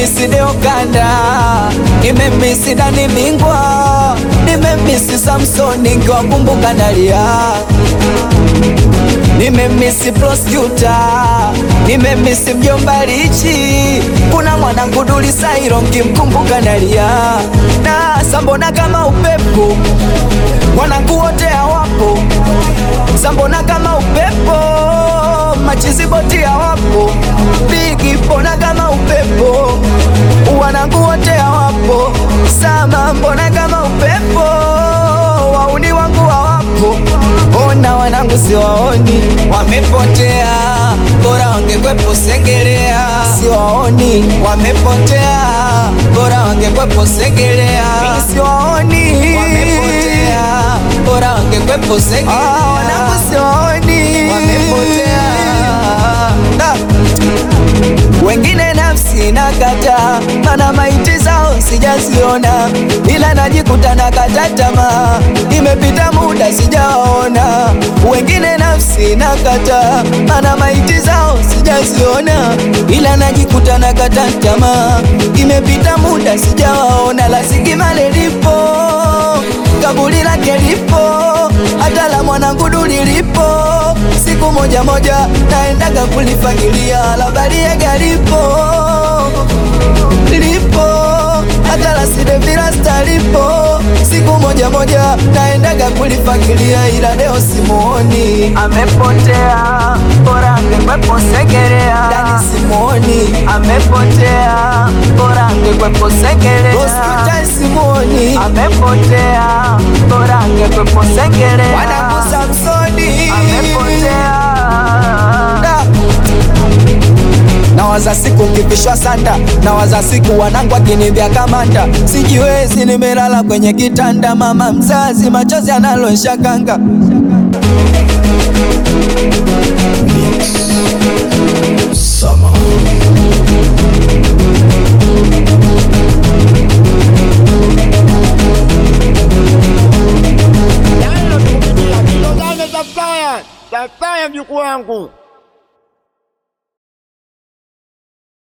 nimemisi Deo Kanda, nimemisi Dani Mingwa, nimemisi Samsoni nkiwakumbuka nalia nimemisi prosecutor, nimemisi mjomba Lichi, kuna mwanangu Duli Sairo nkimkumbuka nalia na sambona kama upepo, mwanangu wote hawapo, sambona kama upepo, machiziboti hawapo, bigi mbona kama upepo, wanangu wote hawapo, sama mbona kama upepo, wauni wangu hawapo Ona wanangu siwaoni, wamepotea, bora wangekwepo Segerea. Siwaoni, wamepotea, bora wangekwepo Segerea. Mimi siwaoni, wamepotea, bora wangekwepo Segerea. Ah, wanangu siwaoni, wamepotea da wengine nafsi nakata, mana maiti zao sijaziona, ila najikuta nakata tamaa, imepita muda sijaona. Wengine nafsi nakata, mana maiti zao sijaziona, ila najikuta nakata tamaa, imepita muda sijawaona. La Sigimale lipo, kaburi lake lipo, hata la mwanangu Duli lipo siku moja moja naendaga kulifagilia la Bariega lipo lipo hata la Sidevilasta lipo siku moja moja naendaga kulifagilia ila leo simuoni, amepotea bora angekwepo Segerea. Dani simuoni, amepotea bora angekwepo Segerea. Hospitali simuoni, amepotea bora angekwepo Segerea. Wanangu Samsoni amepotea Nawaza siku kivishwa sanda, nawaza siku wanangu akinivya kamanda, sijiwezi, nimelala kwenye kitanda, mama mzazi machozi analosha kanga. Sama. Yaani nakupigia kilo zane za flyer za flyer mjukuu wangu